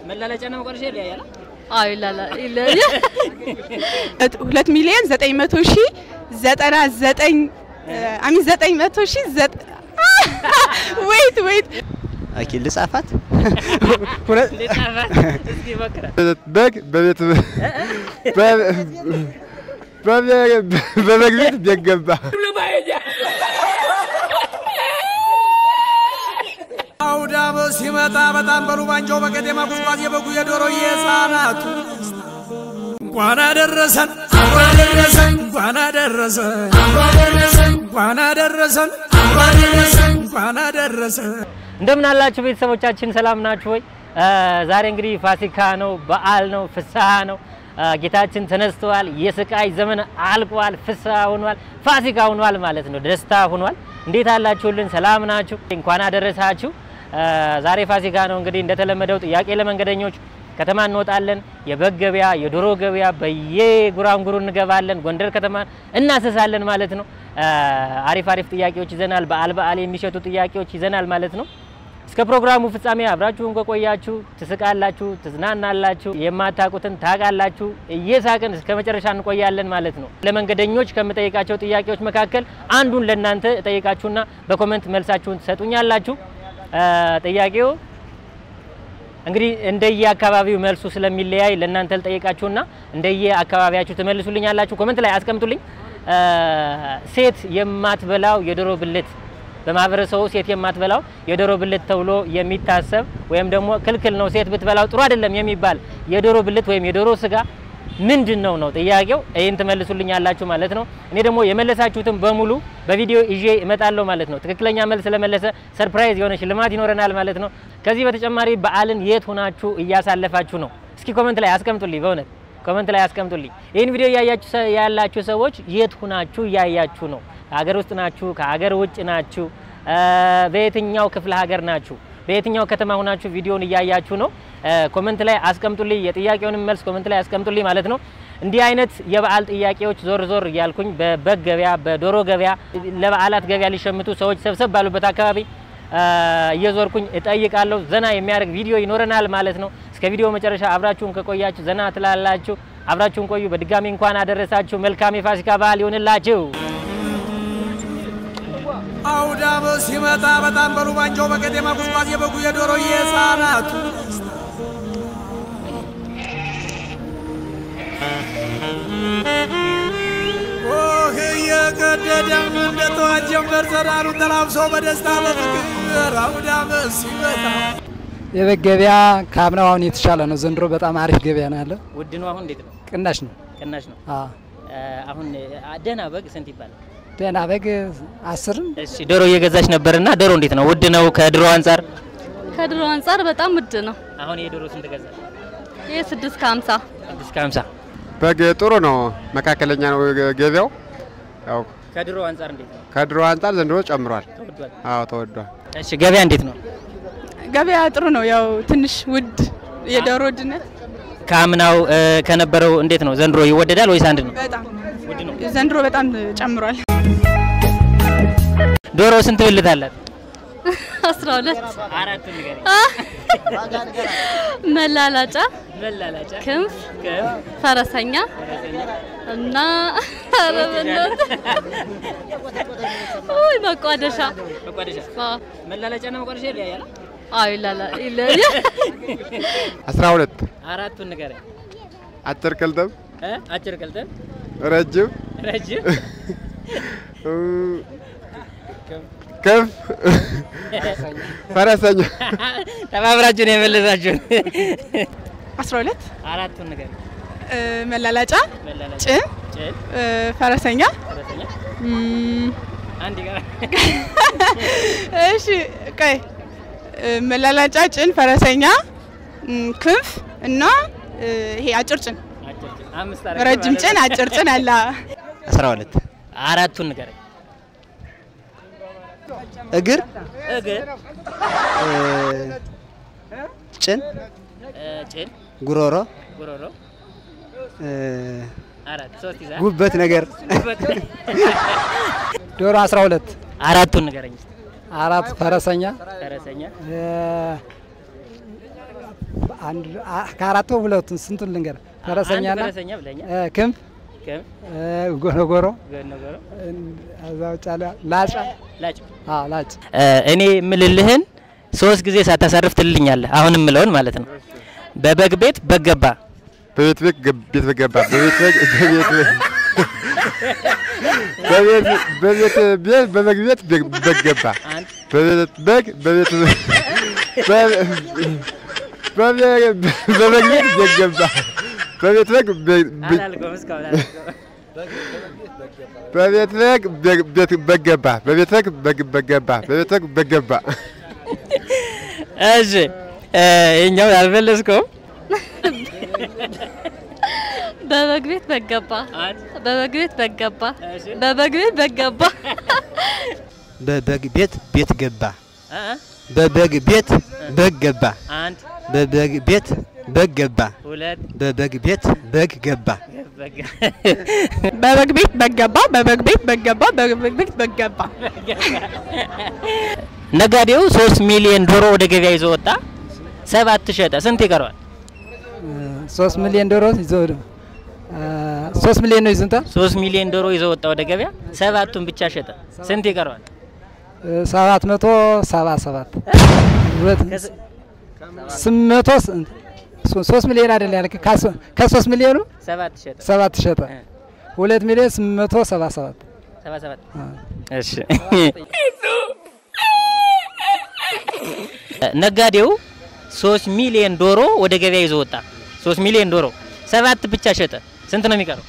መላለጫና መቋደሻ ይለያያል። አዎ ይላላ ይለያያል። ሁለት ሚሊዮን ዘጠኝ መቶ ሺህ ዘጠና ዘጠኝ አሚ ዘጠኝ መቶ ሺህ ወይት ወይት ኦኬ ልጻፋት። ልጻፋት እስኪ ሞክራ። በግ በቤት በበግ ቤት ቤት ገባ። አውዳም ሲመጣ በጣም በሉ ባንጃው በቀጤማ ጉዝጓዝ የበጉ የዶሮ የህፃናቱ እንኳን አደረሰን እንኳን አደረሰን እንኳን አደረሰን እንኳን አደረሰን እንኳን አደረሰን እንደምን አላችሁ ቤተሰቦቻችን፣ ሰላም ናችሁ ወይ? ዛሬ እንግዲህ ፋሲካ ነው፣ በዓል ነው፣ ፍስሐ ነው። ጌታችን ተነስተዋል። የስቃይ ዘመን አልቋል፣ ፍስሐ ሆኗል፣ ፋሲካ ሆኗል ማለት ነው። ደስታ ሆኗል። እንዴት አላችሁልን? ሰላም ናችሁ? እንኳን አደረሳችሁ። ዛሬ ፋሲካ ነው። እንግዲህ እንደተለመደው ጥያቄ ለመንገደኞች ከተማ እንወጣለን። የበግ ገበያ፣ የዶሮ ገበያ በየጉራንጉሩ እንገባለን። ጎንደር ከተማ እናሰሳለን ማለት ነው። አሪፍ አሪፍ ጥያቄዎች ይዘናል። በዓል በዓል የሚሸቱ ጥያቄዎች ይዘናል ማለት ነው። እስከ ፕሮግራሙ ፍጻሜ አብራችሁን ከቆያችሁ ትስቃላችሁ፣ ትዝናናላችሁ፣ የማታውቁትን ታውቃላችሁ። እየሳቅን እስከ መጨረሻ እንቆያለን ማለት ነው። ለመንገደኞች ከምጠይቃቸው ጥያቄዎች መካከል አንዱን ለእናንተ እጠይቃችሁና በኮመንት መልሳችሁን ትሰጡኛላችሁ። ጥያቄው እንግዲህ እንደየ አካባቢው መልሱ ስለሚለያይ ለእናንተ ልጠይቃችሁና እንደየ አካባቢያችሁ ትመልሱልኛላችሁ። ኮመንት ላይ አስቀምጡልኝ። ሴት የማትበላው የዶሮ ብልት በማህበረሰቡ ሴት የማትበላው የዶሮ ብልት ተብሎ የሚታሰብ ወይም ደግሞ ክልክል ነው፣ ሴት ብትበላው ጥሩ አይደለም የሚባል የዶሮ ብልት ወይም የዶሮ ስጋ ምንድን ነው ነው ጥያቄው። ይህን ትመልሱልኝ ያላችሁ ማለት ነው። እኔ ደግሞ የመለሳችሁትን በሙሉ በቪዲዮ ይዤ እመጣለሁ ማለት ነው። ትክክለኛ መልስ ስለመለሰ ሰርፕራይዝ የሆነ ሽልማት ይኖረናል ማለት ነው። ከዚህ በተጨማሪ በዓልን የት ሆናችሁ እያሳለፋችሁ ነው? እስኪ ኮመንት ላይ አስቀምጡልኝ። በእውነት ኮመንት ላይ አስቀምጡልኝ። ይህን ቪዲዮ እያያችሁ ያላችሁ ሰዎች የት ሆናችሁ እያያችሁ ነው? ከሀገር ውስጥ ናችሁ? ከሀገር ውጭ ናችሁ? በየትኛው ክፍለ ሀገር ናችሁ? በየትኛው ከተማ ሆናችሁ ቪዲዮን እያያችሁ ነው? ኮመንት ላይ አስቀምጡልኝ። የጥያቄውንም መልስ ኮመንት ላይ አስቀምጡልኝ ማለት ነው። እንዲህ አይነት የበዓል ጥያቄዎች ዞር ዞር እያልኩኝ በበግ ገበያ፣ በዶሮ ገበያ፣ ለበዓላት ገበያ ሊሸምቱ ሰዎች ሰብሰብ ባሉበት አካባቢ እየዞርኩኝ እጠይቃለሁ። ዘና የሚያደርግ ቪዲዮ ይኖረናል ማለት ነው። እስከ ቪዲዮ መጨረሻ አብራችሁን ከቆያችሁ ዘና ትላላችሁ። አብራችሁን ቆዩ። በድጋሚ እንኳን አደረሳችሁ። መልካም የፋሲካ በዓል ይሆንላችሁ። አውዳም ሲመጣ በጣም በሉ ባንጃው በቀጤማ ጉዝጓዝ የበጉ የዶሮ የህፃናቱ ኦህ እየቀደደም እንደ ጠዋት ጀንበር ዘራሩ ተላብሶ በደስታ በፍቅር አውዳም ሲመጣ የበግ ገበያ ከአምናው አሁን የተሻለ ነው። ዘንድሮ በጣም አሪፍ ገበያ ነው ያለው። ውድ ነው። አሁን እንዴት ነው? ቅናሽ ነው። ቅናሽ ነው። አዎ አሁን ደህና በግ ስንት ይባላል? ደህና በግ አስርም እሺ ዶሮ እየገዛች ነበርና ዶሮ እንዴት ነው? ውድ ነው ከድሮ አንጻር? ከድሮ አንጻር በጣም ውድ ነው። አሁን የዶሮ ስንት ገዛ? ይህ ስድስት ከሀምሳ ስድስት ከሀምሳ በግ ጥሩ ነው፣ መካከለኛ ነው ገበያው። ያው ከድሮ አንጻር እንዴት ነው? ከድሮ አንጻር ዘንድሮ ጨምሯል። ተወዷል። አዎ ተወዷል። እሺ ገበያ እንዴት ነው? ገበያ ጥሩ ነው። ያው ትንሽ ውድ የዶሮ ውድነት ከአምናው ከነበረው እንዴት ነው? ዘንድሮ ይወደዳል ወይስ አንድ ነው? በጣም ውድ ነው። ዘንድሮ በጣም ጨምሯል። ዶሮ ስንት ብልት አላት? አስራ ሁለት አራት ንገረኝ። መላላጫ፣ መላላጫ፣ ክንፍ፣ ከፍ፣ ፈረሰኛ ፈረሰኛ፣ እና ኧረ በእናትህ ውይ መቋደሻ መቋደሻ። አዎ መላላጫና መቋደሻ ይለያያል? አዎ ይላላ ይለያያል። አስራ ሁለት አራቱን ንገረኝ። አጭር ቅልጥም፣ እ አጭር ቅልጥም፣ ረጅም፣ ረጅም፣ ከፍ፣ ፈረሰኛ ተባብራችሁ ነው የመለሳችሁን። አስራ ሁለት አራቱን ንገረኝ። መላላጫ፣ መላላጫ፣ ጭን፣ ጭን፣ ፈረሰኛ ፈረሰኛ፣ እም፣ አንድ ይቀራል። እሺ ቆይ መላላጫ፣ ጭን፣ ፈረሰኛ፣ እም፣ ክንፍ እና ይሄ አጭር ጭን፣ አጭር ጭን፣ አምስት አደረግን ረጅም ማለት ጭን፣ ነው። አጭር ጭን አለ። አስራ ሁለት አራቱን ንገረኝ። እግር እግር፣ እ፣ ጭን፣ እ፣ ጭን፣ ጉሮሮ፣ ጉሮሮ፣ እ፣ አራት ሶስት ይዛ ጉበት ነገር ጉበት። ዶሮ 12 አራቱን ንገረኝ እስኪ። አራት ፈረሰኛ ፈረሰኛ፣ እ፣ አንድ አ- ከአራቱ ሁለቱን ስንቱን ልንገር? ፈረሰኛና አንድ ፈረሰኛ ብለኛል። እ፣ ክንፍ ከም እ፣ ጎረጎሮ ገን ነገሩ እ፣ እዛ ውጭ ያለ ላጫ ላጭ አዎ ላጭ እኔ የምልልህን ሶስት ጊዜ ሳታሳርፍ ትልልኛለህ። አሁን የምለውን ማለት ነው። በበግ ቤት በገባ በቤት ቤት ገብ- ቤት በገባ በቤት ቤት በቤት ቤት በቤት በቤት ቤት በበግ ቤት በግ- በገባ አንድ በቤት በግ በቤት በ- በቤ- በበግ ቤት በገባ በቤት በግ በ- በ- አላልኩም እስካሁን አላልኩም። በቤት በግ በግ- ቤት በገባ በቤት በግ በግ- በገባ በቤት በግ በገባ እሺ ይኸኛው አልመለስከውም። በበግ ቤት በገባ አንድ በበግ ቤት በገባ እሺ በበግ ቤት በገባ በበግ ቤት ቤት ገባ አ በበግ ቤት በግ ገባ አንድ በበግ ቤት በግ ገባ ሁለት በበግ ቤት በግ ገባ በግ በበግ ቤት በገባ በበግ ቤት በገባ በበግ ቤት በገባ ነጋዴው ሶስት ሚሊዮን ዶሮ ወደ ገበያ ይዞ ወጣ። ሰባት ሸጠ። ስንት ይቀረዋል? እ፣ ሶስት ሚሊዮን ዶሮ ይዞ እ፣ ሶስት ሚሊዮን ነው ይዝንታ ሶስት ሚሊዮን ዶሮ ይዞ ወጣ ወደ ገበያ፣ ሰባቱን ብቻ ሸጠ። ስንት ይቀረዋል? ሰባት መቶ ሰባ ሰባት ሁለት ከስ- ስምንት መቶ ስንት? ሶ- ሶስት ሚሊዮን አይደል ያልክ? ካስ- ከሶስት ሚሊዮኑ ሰባት ሸጠ። ሰባት ሸጠ። እ። ሁለት ሚሊዮን ስምንት መቶ ሰባ ሰባት ሰባ ሰባት አ። እሺ ነጋዴው ሶስት ሚሊዮን ዶሮ ወደ ገበያ ይዞ ወጣ። ሶስት ሚሊዮን ዶሮ ሰባት ብቻ ሸጠ። ስንት ነው የሚቀረው?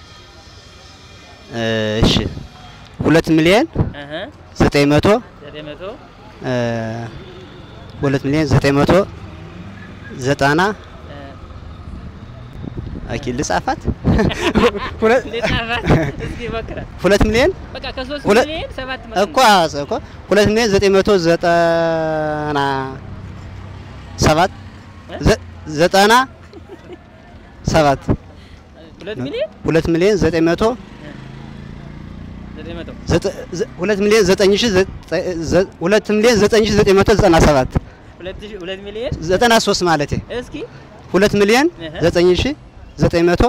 እሺ ሁለት ሚሊዮን እህ ዘጠኝ መቶ ዘጠኝ መቶ እ፣ ሁለት ሚሊዮን ዘጠኝ መቶ ዘጠና እ፣ ኦኬ ልጻፋት ሁለት ልጻፋት? እስኪ ሞክራት። ሁለት ሚሊዮን በቃ ከሶስት ሁለት- ሚሊዮን ሰባት መቶ እኮ እኮ ሁለት ሚሊዮን ዘጠኝ መቶ ዘጠና ሰባት ዘ- ዘጠና ሰባት ሁለት ሚሊዮን ሁለት ሚሊዮን ዘጠኝ መቶ ዘጠኝ መቶ ዘጠ- ዘ- ሁለት ሚሊዮን ዘጠኝ ሺህ ዘጠ- ዘ- ሁለት ሚሊዮን ዘጠኝ ሺህ ዘጠኝ መቶ ዘጠና ሰባት ሁለት ሺህ ሁለት ሚሊዮን ዘጠና ሶስት ማለቴ እስኪ ሁለት ሚሊዮን እህ። ዘጠኝ ሺህ ዘጠኝ መቶ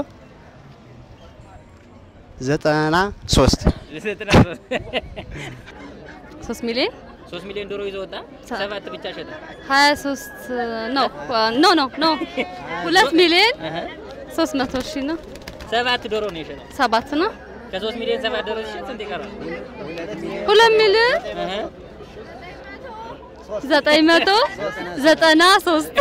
ዘጠና ሶስት ዘጠና ሶስት ሶስት ሚሊዮን ሶስት ሚሊዮን ዶሮ ይዞ ወጣ። ሰባት ብቻ ሸጠ። ሀያ ሶስት ነው ኖ ኖ ኖ ሁለት ሚሊዮን እህ ሶስት መቶ ሺህ ነው ሰባት ዶሮ ነው የሸጠው። ሰባት ነው ከሶስት ሚሊዮን ሰባት ዶሮ ሲሸጥ ስንት ይቀራል? ሁለት ሚሊዮን እህ ዘጠኝ መቶ ዘጠና ሶስት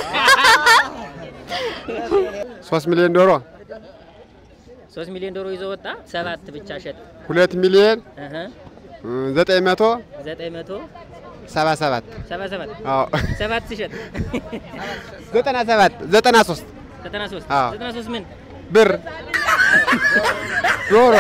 ሶስት ሚሊዮን ዶሮ ሶስት ሚሊዮን ዶሮ ይዞ ወጣ። ሰባት ብቻ ሸጠ። ሁለት ሚሊዮን እህ እ፣ ዘጠኝ መቶ ዘጠኝ መቶ ሰባ ሰባት ሰባ ሰባት አዎ ሰባት ሲሸጥ ዘጠና ሰባት ዘጠና ሶስት ዘጠና ሶስት አዎ። ዘጠና ሶስት ምን ብር ዶሮ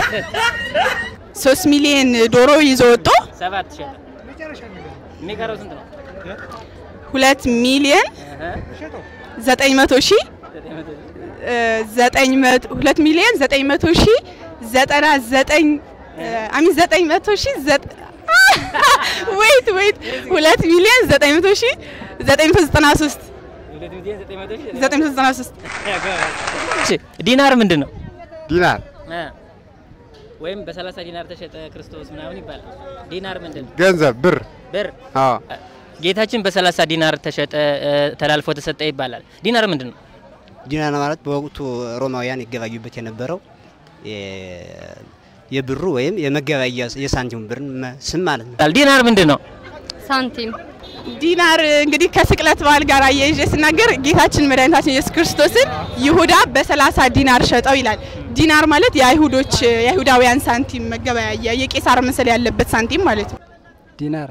ሶስት ሚሊዮን ዶሮ ይዞ ወጦ ሰባት ሸጠ። የሚቀረው ስንት ነው? ሁለት ሚሊዮን እህ ዘጠኝ መቶ ሺህ ዘጠኝ መቶ እ፣ ዘጠኝ መቶ ሁለት ሚሊዮን ዘጠኝ መቶ ሺህ ዘጠና ዘጠኝ አሚን ዘጠኝ መቶ ሺህ ዘጠ ወይት ወይት ሁለት ሚሊዮን ዘጠኝ መቶ ሺህ ዘጠኝ መቶ ዘጠና ሶስት ሁለት ሚሊዮን ዘጠኝ መቶ ሺህ ዘጠኝ መቶ ዘጠና ሶስት እሺ ዲናር ምንድን ነው? ዲናር እ ወይም በሰላሳ ዲናር ተሸጠ ክርስቶስ ምናምን ይባላል። ዲናር ምንድን ነው? ገንዘብ ብር ብር። አዎ ጌታችን በሰላሳ ዲናር ተሸጠ እ፣ ተላልፎ ተሰጠ ይባላል። ዲናር ምንድን ነው? ዲናር ማለት በወቅቱ ሮማውያን ይገባዩበት የነበረው የ- የብሩ ወይም የመገበያያ የሳንቲሙ ብር መ- ስም ማለት ነው። ዲናር ምንድን ነው? ሳንቲም ዲናር እንግዲህ ከስቅለት በዓል ጋር አያይዤ ስናገር ጌታችን መድኃኒታችን ኢየሱስ ክርስቶስን ይሁዳ በሰላሳ ዲናር ሸጠው ይላል። ዲናር ማለት የአይሁዶች የአይሁዳውያን ሳንቲም መገበያያ የቄሳር ምስል ያለበት ሳንቲም ማለት ነው። ዲናር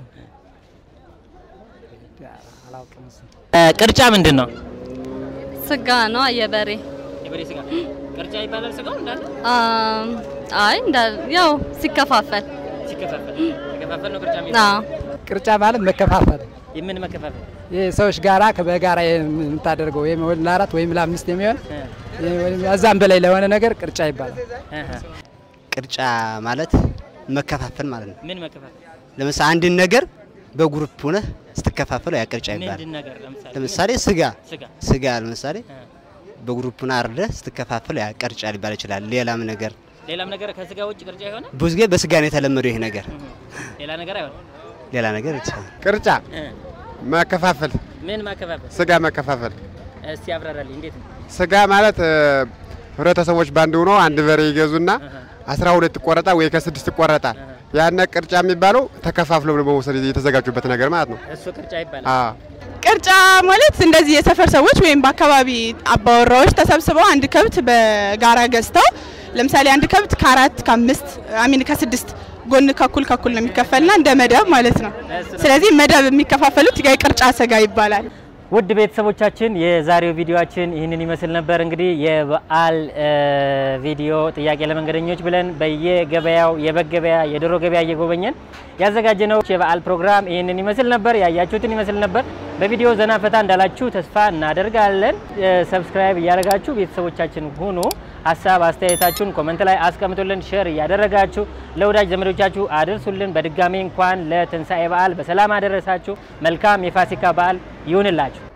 አላውቅም እሱን። እ፣ ቅርጫ ምንድን ነው? ስጋ ነው የበሬ የበሬ ስጋ ቅርጫ ይባላል። ስጋው እንዳለ አም፣ አይ እንዳ ያው ሲከፋፈል ሲከፋፈል ሲከፋፈል ነው ቅርጫ አ የሚባለው። ቅርጫ ማለት መከፋፈል የምን መከፋፈል? ይህ ሰዎች ጋራ በጋራ የምታደርገው ወይም ለአራት ወይም ለአምስት የሚሆን እ፣ ወይም እዛም በላይ ለሆነ ነገር ቅርጫ ይባላል። እህ፣ ቅርጫ ማለት መከፋፈል ማለት ነው። ምን መከፋፈል? ለምሳሌ አንድን ነገር በግሩፕ ሆነህ ስትከፋፈለው ያ ቅርጫ ይባላል። ምንድን ነገር ለምሳሌ ለምሳሌ ስጋ ስጋ ስጋ ለምሳሌ በግሩፕ ሆነህ አርደህ ስትከፋፈለው ያ ቅርጫ ሊባል ይችላል። ሌላም ነገር ሌላም ነገር ከስጋ ውጭ ቅርጫ የሆነ ብዙ ጊዜ በስጋ ነው የተለመደው ይሄ ነገር። ሌላ ነገር አይሆንም። ሌላ ነገር ይችላል። ቅርጫ እ፣ መከፋፈል፣ ምን ማከፋፈል? ስጋ መከፋፈል። እስቲ አብራራልኝ። እንዴት ነው? ስጋ ማለት እ፣ ህብረተሰቦች ባንድ ሆነው አንድ በሬ ይገዙና አስራ ሁለት ይቆረጣል ወይ ከስድስት ይቆረጣል። ያነ ቅርጫ የሚባለው ተከፋፍለው በመውሰድ የተዘጋጁበት ነገር ማለት ነው። እሱ ቅርጫ ይባላል። አዎ ቅርጫ ማለት እንደዚህ የሰፈር ሰዎች ወይም በአካባቢ አባወራዎች ተሰብስበው አንድ ከብት በጋራ ገዝተው ለምሳሌ አንድ ከብት ከአራት ከአምስት አሚን ከስድስት ጎን ከኩል ከኩል ነው የሚከፈልና እንደ መደብ ማለት ነው። ስለዚህ መደብ የሚከፋፈሉት የቅርጫ ስጋ ይባላል። ውድ ቤተሰቦቻችን የዛሬው ቪዲዮአችን ይህንን ይመስል ነበር። እንግዲህ የበዓል እ፣ ቪዲዮ ጥያቄ ለመንገደኞች ብለን በየገበያው የበግ ገበያ፣ የዶሮ ገበያ እየጎበኘን ያዘጋጀነው የበዓል ፕሮግራም ይህንን ይመስል ነበር። ያያችሁትን ይመስል ነበር። በቪዲዮ ዘና ፈታ እንዳላችሁ ተስፋ እናደርጋለን። እ፣ ሰብስክራይብ እያደረጋችሁ ቤተሰቦቻችን ሁኑ። ሀሳብ አስተያየታችሁን ኮመንት ላይ አስቀምጡልን። ሼር እያደረጋችሁ ለወዳጅ ዘመዶቻችሁ አድርሱልን። በድጋሚ እንኳን ለትንሣኤ በዓል በሰላም አደረሳችሁ። መልካም የፋሲካ በዓል ይሁንላችሁ።